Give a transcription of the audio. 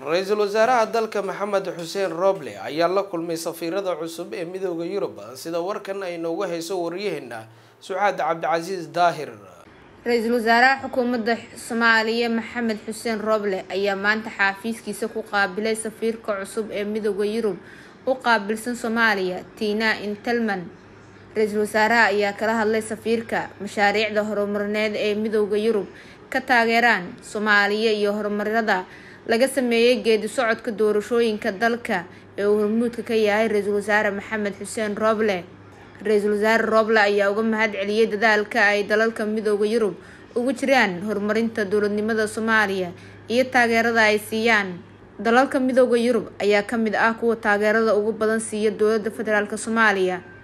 ra-iisul wasaaraha dalka maxamed xuseen roble ayaa la kulmay safiirada cusub ee midooda yurub sida warkan ay noogu hayso waryaheena sucaad cabdicasiis daahir ra-iisul wasaaraha xukuumadda soomaaliya maxamed xuseen roble ayaa maanta xaafiiskiisa ku qaabilay safiirka cusub ee midooda yurub u qaabilsan soomaaliya tina intelman ra-iisul wasaaraha ayaa kala hadlay safiirka mashaariicda horumarineed ee midooda yurub ka taageeraan soomaaliya iyo horumarada laga sameeyey geedi socodka doorashooyinka dalka ee uu hormuudka ka yahay ra-iisul wasaare maxamed xuseen roble ra-iisul wasaare roble ayaa uga mahad celiyey dadaalka ay dalalka midooda yurub ugu jiraan horumarinta dowladnimada soomaaliya iyo taageerada ay siiyaan dalalka midooda yurub ayaa kamid ah kuwa taageerada ugu badan siiya dowladda federaalk soomaaliya